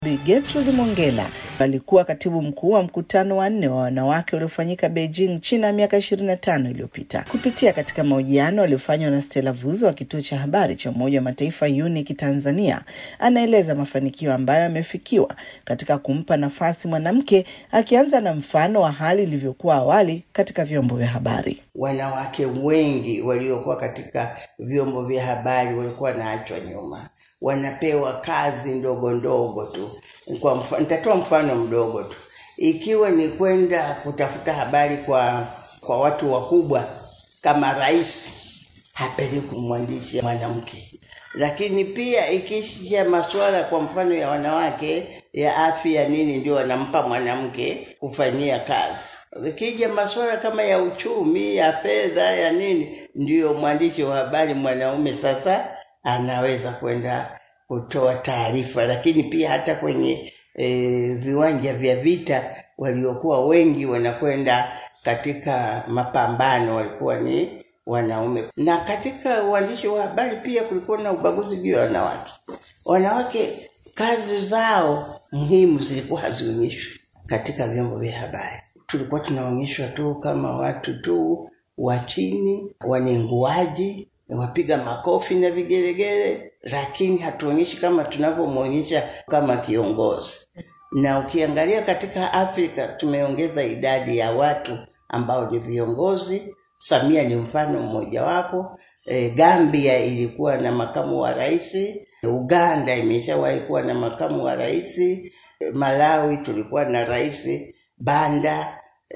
Bi Gertrude Mongella alikuwa katibu mkuu wa mkutano wa nne wa wanawake uliofanyika Beijing, China miaka 25 iliyopita. Kupitia katika mahojiano aliyofanywa na Stella Vuzo wa kituo cha habari cha Umoja wa Mataifa UNIC Tanzania, anaeleza mafanikio ambayo yamefikiwa katika kumpa nafasi mwanamke, akianza na mfano wa hali ilivyokuwa awali katika vyombo vya habari. Wanawake wengi waliokuwa katika vyombo vya habari walikuwa wanaachwa nyuma wanapewa kazi ndogo ndogo tu. Kwa mfano, nitatoa mfano mdogo tu, ikiwa ni kwenda kutafuta habari kwa kwa watu wakubwa kama rais, hapeleki mwandishi mwanamke. Lakini pia ikisha masuala kwa mfano ya wanawake ya afya nini, ndio wanampa mwanamke kufanyia kazi. Ikija masuala kama ya uchumi, ya fedha, ya nini, ndio mwandishi wa habari mwanaume sasa anaweza kwenda kutoa taarifa, lakini pia hata kwenye e, viwanja vya vita waliokuwa wengi wanakwenda katika mapambano walikuwa ni wanaume. Na katika uandishi wa habari pia kulikuwa na ubaguzi juu ya wanawake. Wanawake kazi zao muhimu zilikuwa hazionyeshwi katika vyombo vya habari. Tulikuwa tunaonyeshwa tu kama watu tu wa chini, wanenguaji, wapiga makofi na vigelegele, lakini hatuonyeshi kama tunavyomwonyesha kama kiongozi. Na ukiangalia katika Afrika tumeongeza idadi ya watu ambao ni viongozi. Samia ni mfano mmojawapo. E, Gambia ilikuwa na makamu wa rais. Uganda imeshawahi kuwa na makamu wa rais. E, Malawi tulikuwa na rais Banda.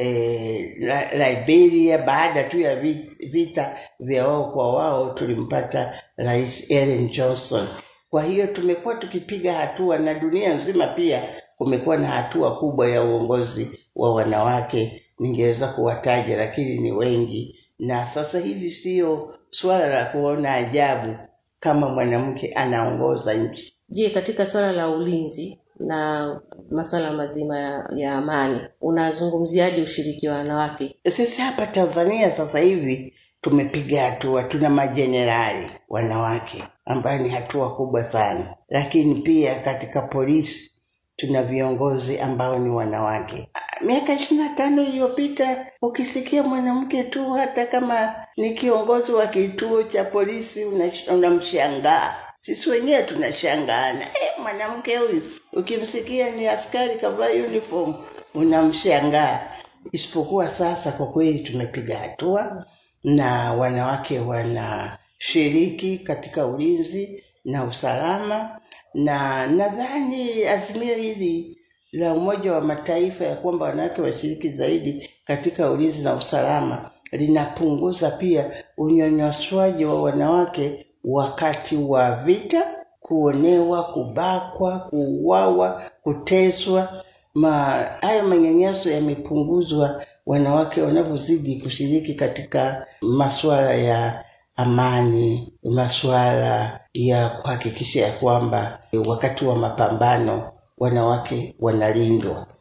E, Liberia baada tu ya vita vya wao kwa wao tulimpata rais Ellen Johnson. Kwa hiyo tumekuwa tukipiga hatua, na dunia nzima pia kumekuwa na hatua kubwa ya uongozi wa wanawake. Ningeweza kuwataja lakini ni wengi, na sasa hivi sio swala la kuona ajabu kama mwanamke anaongoza nchi. Je, katika swala la ulinzi na masuala mazima ya, ya amani unazungumziaje ushiriki wa wanawake? Sisi hapa Tanzania sasa hivi tumepiga hatua, tuna majenerali wanawake ambayo ni hatua kubwa sana, lakini pia katika polisi tuna viongozi ambao ni wanawake. Miaka ishirini na tano iliyopita ukisikia mwanamke tu, hata kama ni kiongozi wa kituo cha polisi, unamshangaa. Sisi wenyewe tunashangaana, eh, mwanamke huyu. Ukimsikia ni askari kavaa uniform unamshangaa. Isipokuwa sasa, kwa kweli tumepiga hatua na wanawake wanashiriki katika ulinzi na usalama, na nadhani azimio hili la Umoja wa Mataifa ya kwamba wanawake washiriki zaidi katika ulinzi na usalama linapunguza pia unyanyaswaji wa wanawake wakati wa vita, kuonewa, kubakwa, kuuawa, kuteswa. Ma hayo manyanyaso yamepunguzwa wanawake wanavyozidi kushiriki katika masuala ya amani, masuala ya kuhakikisha ya kwamba wakati wa mapambano wanawake wanalindwa.